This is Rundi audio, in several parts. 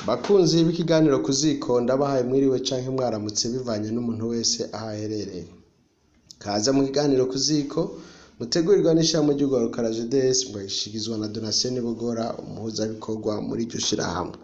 Bakunzi b'ikiganiro ku ziko ndabahaye mwiriwe canke mwaramutse bivanye n'umuntu wese aho aherereye. Kaze mu kiganiro ku ziko mutegurirwa n'ishirahamwe ry'urwaruka RAGEDES mugashyikirizwa na Donatien Bogora umuhuzabikorwa muri iryo shirahamwe.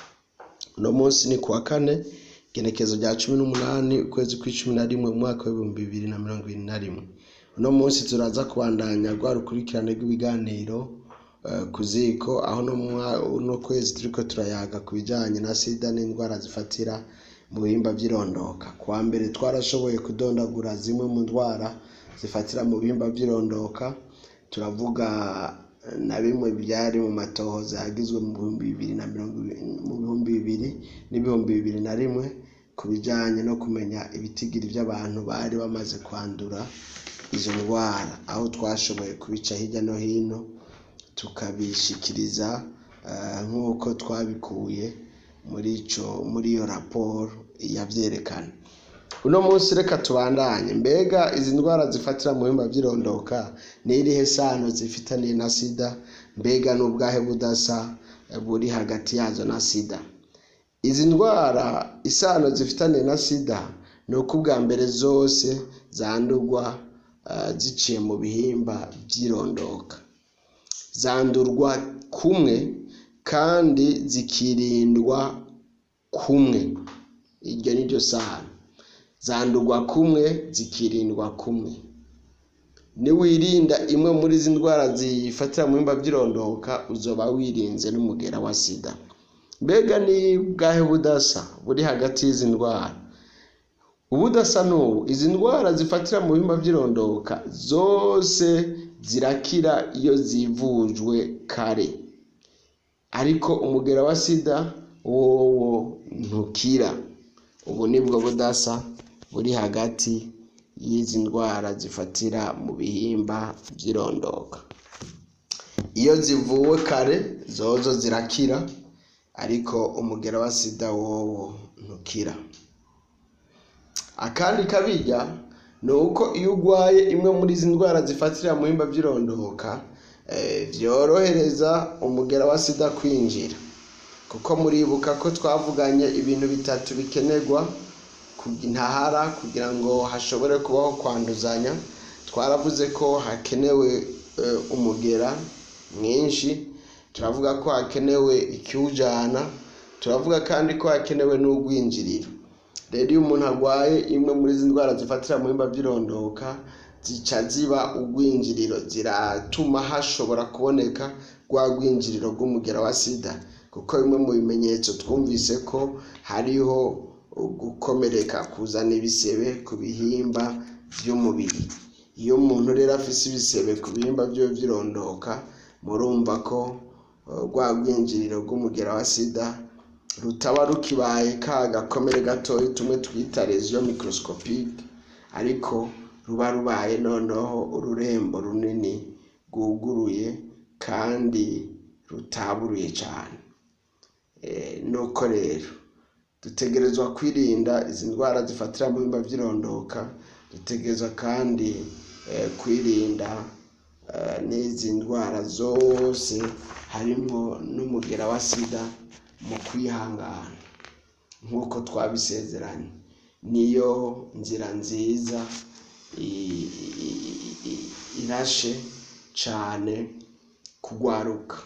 Uno munsi ni kuwa kane igenekezo rya cumi n'umunani ukwezi kw'icumi na rimwe mu mwaka w'ibihumbi bibiri na mirongo ibiri na rimwe. Uno munsi turaza kubandanya rwa rukurikirane rw'ibiganiro eh, ku ziko aho no mwa- uno kwezi turiko turayaga ku bijanye na sida n'indwara zifatira mu bihimba vy'irondoka. Kuwa mbere twarashoboye kudondagura zimwe mu ndwara zifatira mu bihimba vy'irondoka turavuga eh, na bimwe byari mu matohoza yagizwe mu bihumbi bibiri na mirongo ibiri- mu bihumbi bibiri n'ibihumbi bibiri na rimwe ku bijanye no kumenya ibitigiri vy'abantu bari bamaze kwandura izo ndwara aho twashoboye kubica hirya no hino tukabishikiriza eh, nk'uko twabikuye muri ico muri iyo raporo yavyerekana uno munsi reka tubandanye mbega izi ndwara zifatira mu bihimba vy'irondoka ni irihe sano zifitaniye na sida mbega n'ubwahe budasa eh, buri hagati yazo na sida izi ndwara isano zifitaniye na sida ni uko ubwa mbere zose zandurwa eh, ziciye mu bihimba vy'irondoka zandurwa kumwe kandi zikirindwa kumwe iryo ni ryo sano zandurwa kumwe zikirindwa kumwe niwirinda imwe muri izi ndwara zifatira mu bihimba vy'irondoka uzoba wirinze n'umugera wa sida mbega ni bwahe budasa buri hagati y'izi ndwara ubudasa n'ubu izi ndwara zifatira mu bihimba vy'irondoka zose zirakira iyo zivujwe kare ariko umugera wa sida wowo ntukira ubu nibwo budasa buri hagati y'izi ndwara zifatira mu bihimba vy'irondoka iyo zivuwe kare zozo zirakira ariko umugera wa sida wowo ntukira akandi kabirya ni uko iyo urwaye imwe muri izi ndwara zifatira mu bihimba vy'irondoka eh, vyorohereza umugera wa sida kwinjira kuko muribuka ko twavuganye ibintu bitatu bikenerwa ku- ntahara kugira ngo hashobore kubaho kwanduzanya twaravuze ko hakenewe eh, umugera mwinshi turavuga ko hakenewe ikiwujana turavuga kandi ko hakenewe n'urwinjiriro rero iyo umuntu arwaye imwe muri izi ndwara zifatira mu bihimba vy'irondoka zica ziba urwinjiriro ziratuma hashobora kuboneka rwa rwinjiriro rw'umugera wa sida kuko bimwe mu bimenyetso twumvise ko hariho gukomereka kuzana ibisebe ku bihimba vy'umubiri iyo umuntu rero afise ibisebe ku bihimba vyiwe vy'irondoka murumva ko eh, rwa rwinjiriro rw'umugera wa sida rutaba rukibaye ka gakomere gatoyi tumwe twita lesion microscopique ariko ruba rubaye noneho ururembo runini rwuguruye kandi rutaburuye cane Eh, nuko rero dutegerezwa kwirinda izi ndwara zifatira mu bihimba vy'irondoka dutegerezwa kandi eh, kwirinda eh, n'izi ndwara zose harimwo n'umugera wa sida mu kwihangana nk'uko twabisezeranye niyo nzira nziza i- i- i- irashe cane kugwaruka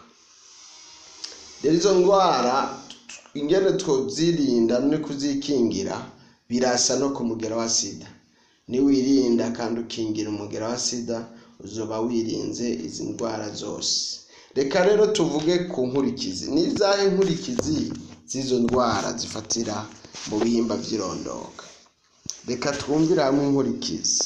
rero izo ndwara ingene twozirinda no kuzikingira birasa no ku mugera wa sida niwirinda kandi ukingira umugera wa sida uzoba wirinze izi ndwara zose reka rero tuvuge ku nkurikizi ni izahe nkurikizi z'izo ndwara zifatira mu bihimba vy'irondoka reka twumvire hamwe inkurikizi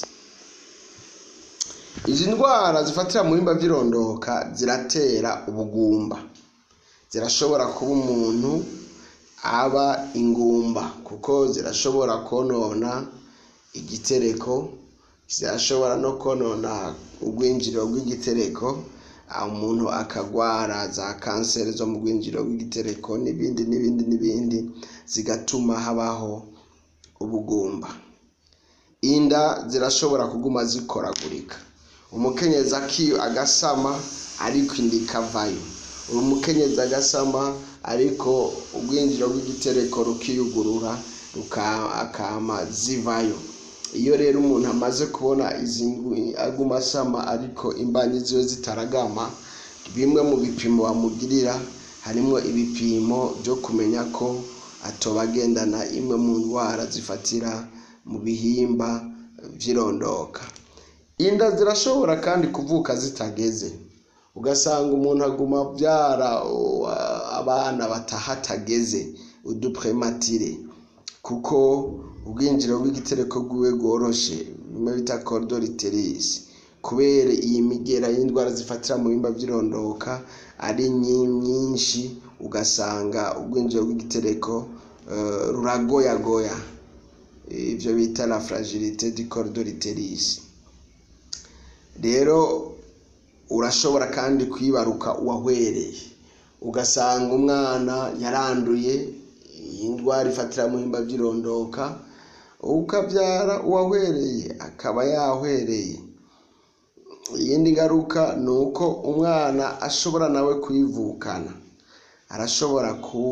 izi ndwara zifatira mu bihimba vy'irondoka ziratera ubugumba zirashobora kuba umuntu aba ingumba kuko zirashobora konona igitereko zirashobora no konona urwinjiriro rw'igitereko aho umuntu akagwara za kanseri zo mu rwinjiriro rw'igitereko n'ibindi n'ibindi n'ibindi zigatuma habaho ubugumba inda zirashobora kuguma zikoragurika umukenyezi aki agasama ariko inda ikavayo umukenyezi agasama ariko urwinjiro rw'igitereko rukiyugurura akama zivayo iyo rero umuntu amaze kubona izi aguma asama ariko imbanyi ziwe zitaragama bimwe mu bipimo bamugirira harimo ibipimo byo kumenya ko atoba agendana imwe mu ndwara zifatira mu bihimba by'irondoka inda zirashobora kandi kuvuka zitageze ugasanga umuntu aguma abyara abana batahatageze uduprematire kuko ubwinjiro bw'igitereko rwiwe rworoshe bimwe bita cordoriterisi kubera iyi migera y'indwara zifatira mu bihimba by'irondoka ari nyinshi ugasanga ubwinjiro bw'igitereko ruragoyagoya ibyo bita la fragilité du cordoriterisi rero urashobora kandi kwibaruka uwahwereye ugasanga umwana yaranduye iyi ndwara ifatira mu bihimba by'irondoka ukabyara uwahwereye akaba yahwereye iyindi ngaruka ni uko umwana ashobora nawe kuyivukana arashobora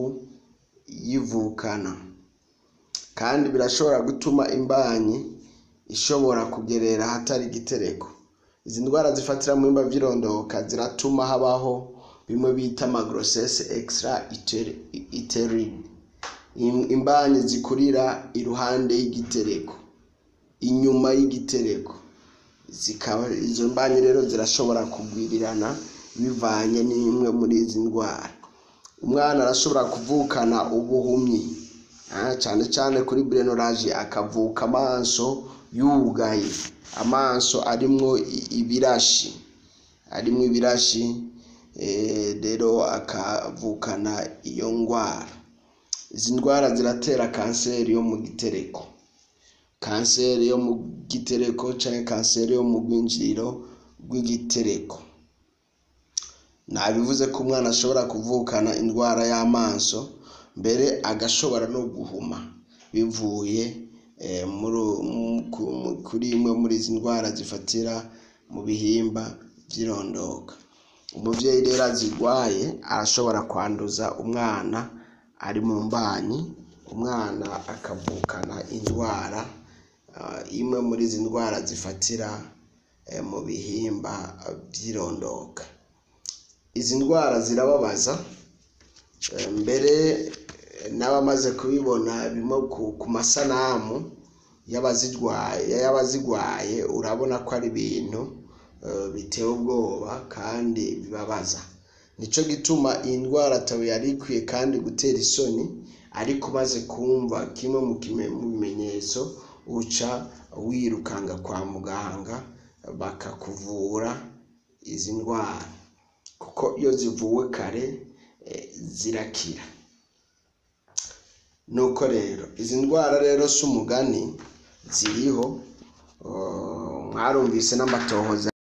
kuyivukana kandi birashobora gutuma imbanyi ishobora kugerera ahatari igitereko izi ndwara zifatira mu bihimba by'irondoka ziratuma habaho bimwe bita amagrosese extra iterine imbanyi zikurira iruhande y'igitereko inyuma y'igitereko zikaba izo mbanyi rero zirashobora kugwirirana bivanye n'imwe muri izi ndwara umwana arashobora kuvukana ubuhumyi cyane cyane kuri brenoraje akavuka amaso yugaye amaso arimwo ibirashi arimwo ibirashi rero akavukana iyo ndwara izi ndwara ziratera kanseri yo mu gitereko kanseri yo mu gitereko cyangwa kanseri yo mu rwinjiriro rw'igitereko nabivuze ko umwana ashobora kuvukana indwara y'amaso mbere agashobora no guhuma bivuye kuri imwe muri izi ndwara zifatira mu bihimba by'irondoka umubyeyi rero azirwaye arashobora kwanduza umwana ari mu mbanyi umwana akavukana indwara imwe muri izi ndwara zifatira mu bihimba by'irondoka izi ndwara zirababaza mbere n'abamaze kubibona bimwe ku masanamu y'abazirwaye urabona ko ari ibintu biteye ubwoba kandi bibabaza nicyo gituma iyi ndwara ataba yari ikwiye kandi gutera isoni ariko umaze kumva kimwe mu bimenyetso uca wirukanga kwa muganga bakakuvura izi ndwara kuko iyo zivuwe kare zirakira nuko rero izi ndwara rero si umugani ziriho mwarumvise n'amatohoza